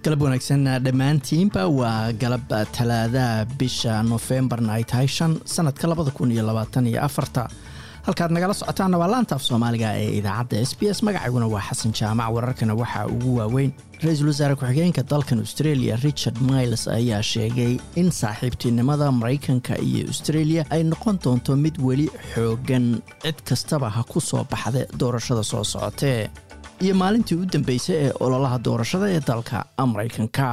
galab wanaagsan dhammaantiinba waa galab talaadaha bisha nofembarna ay tahay shan sanadka labada kun iyo labaatan iyo afarta halkaad nagala socotaanna waa laanta af soomaaliga ee idaacadda s b s magacayguna waa xasan jaamac wararkana waxaa ugu waaweyn ra-iisul wasaare ku-xigeenka dalkan australia richard miles ayaa sheegay in saaxiibtinimada maraykanka iyo australia ay noqon doonto mid weli xoogan cid kastaba ha ku soo baxda doorashada soo socotee iyo maalintii u dambeysay ee ololaha doorashada ee dalka maraykanka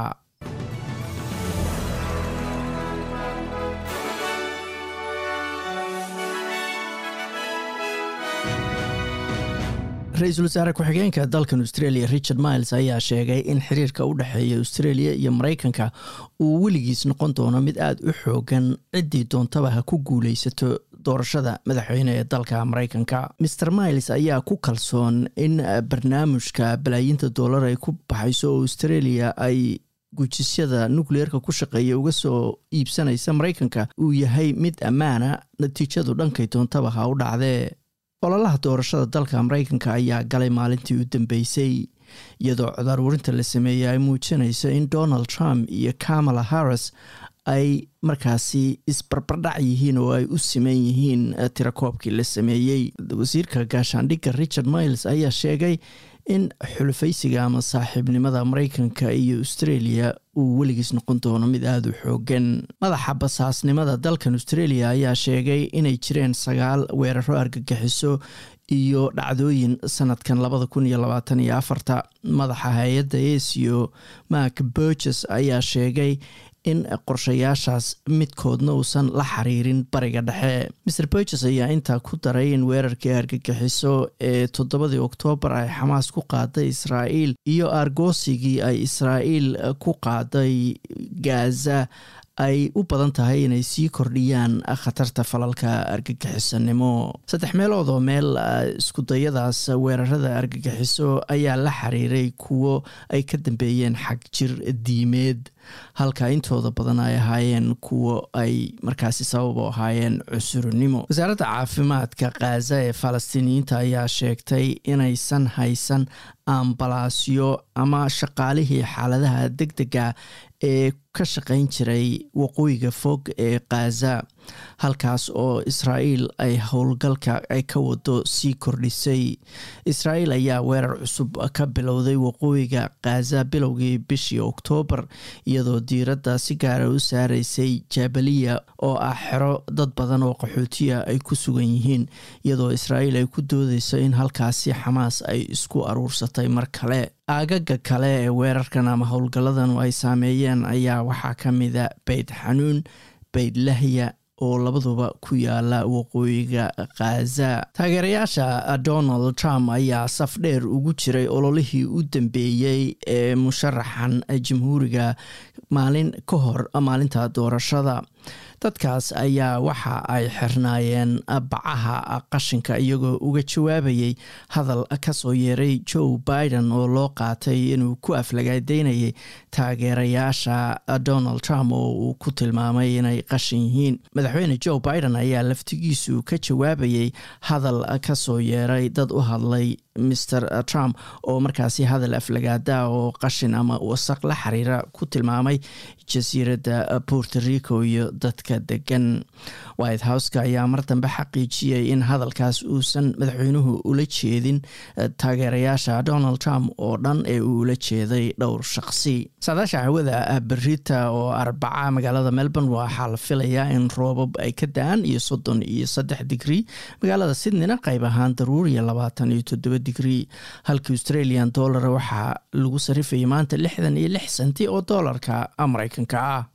ra-iisul wasaare ku-xigeenka dalkan australia richard miles ayaa sheegay in xiriirka u dhexeeya australia iyo maraykanka uu weligiis noqon doono mid aada u xoogan ciddii doontaba ha ku guuleysato doorashada madaxweyne ee dalka maraykanka mer miles ayaa ku kalsoon in barnaamijka balaayiinta dollar ay ku baxayso oo australia ay gujisyada nukleerka ku shaqeeya uga soo iibsanaysa maraykanka uu yahay mid ammaana natiijadu dhankay doontaba ha u dhacdee ololaha doorashada dalka maraykanka ayaa galay maalintii u dambeysay iyadoo codaaruurinta la sameeyey ay muujinayso in donald trump iyo kamala harris ay markaasi isbarbardhac yihiin oo ay u siman yihiin tirakoobkii la sameeyey wasiirka gaashaandhigga richard miles ayaa sheegay in xulufaysiga ama saaxiibnimada maraykanka iyo australia uu weligiis noqon doono mid aada u xoogan madaxa basaasnimada dalkan australia ayaa sheegay inay jireen sagaal weeraro argagixiso iyo dhacdooyin sanadkan labada kun iyo labaatan iyo afarta madaxa hay-adda asio mark burges ayaa sheegay in qorshayaashaas midkoodna uusan la xiriirin bariga dhexe mer burges ayaa intaa ku daray in weerarkii argagixiso ee toddobadii oktoobar ay xamaas ku qaaday israa'iil iyo argoosigii ay israa'iil ku qaaday gaza ay u badan tahay inay sii kordhiyaan khatarta falalka argagixisanimo saddex meelood oo meel iskudayadaas weerarada argagixiso ayaa la xiriiray kuwo ay ka dambeeyeen xag jir diimeed halka intooda badan ay ahaayeen kuwo ay markaasi sabab u ahaayeen cusurnimo wasaaradda caafimaadka khaza ee falastiiniyiinta ayaa sheegtay inaysan haysan ambalaasyo ama shaqaalihii xaaladaha deg dega ee ka shaqayn jiray waqooyiga fog ee khaza halkaas oo israa'iil ay howlgalka ay ka wado sii kordhisay israa'iil ayaa weerar cusub ka bilowday waqooyiga khaza bilowgii bishii oktoobar iyadoo diiradda si gaara u saaraysay jabaliya oo ah xero dad badan oo qaxootiya ay ku sugan yihiin iyadoo israa'iil ay ku doodeyso in halkaasi xamaas ay isku aruursatay mar kale aagaga kale ee weerarkan ama howlgalladan ay saameeyeen ayaa waxaa ka mida beyd xanuun beyd lahya oo labaduba ku yaala waqooyiga khaza taageerayaasha donald trump ayaa saf dheer ugu jiray ololihii u dambeeyey ee musharaxan jamhuuriga maalin ka hor maalinta doorashada dadkaas ayaa waxa ay xirnaayeen bacaha qashinka iyagoo uga jawaabayay hadal kasoo yeeray joe biden oo loo qaatay inuu ku aflagaadeynayay taageerayaasha donald trump oo uu ku tilmaamay inay qashin yihiin madaxweyne joe biden ayaa laftigiisu ka jawaabayay hadal kasoo yeeray dad u hadlay mer trump oo markaasi hadal aflagaada oo qashin ama wasaq la xiriira ku tilmaamay jasiiradda puerto rico iyo dadka degan white houseka ayaa mar dambe xaqiijiyay in hadalkaas uusan madaxweynuhu ula jeedin taageerayaasha donald trump oo dhan ee uu ula jeeday dhowr shaqsi saadaasha hawada berita oo arbaca magaalada melbourne waxaa la filayaa in roobab ay ka da-aan iyo soddon iyo saddex digrii magaalada sydneyna qayb ahaan daruuriya labaatan iyo toddoba digrii halka australian dollar waxaa lagu sarifayay maanta lixdan iyo lix senti oo doolarka maraykanka ah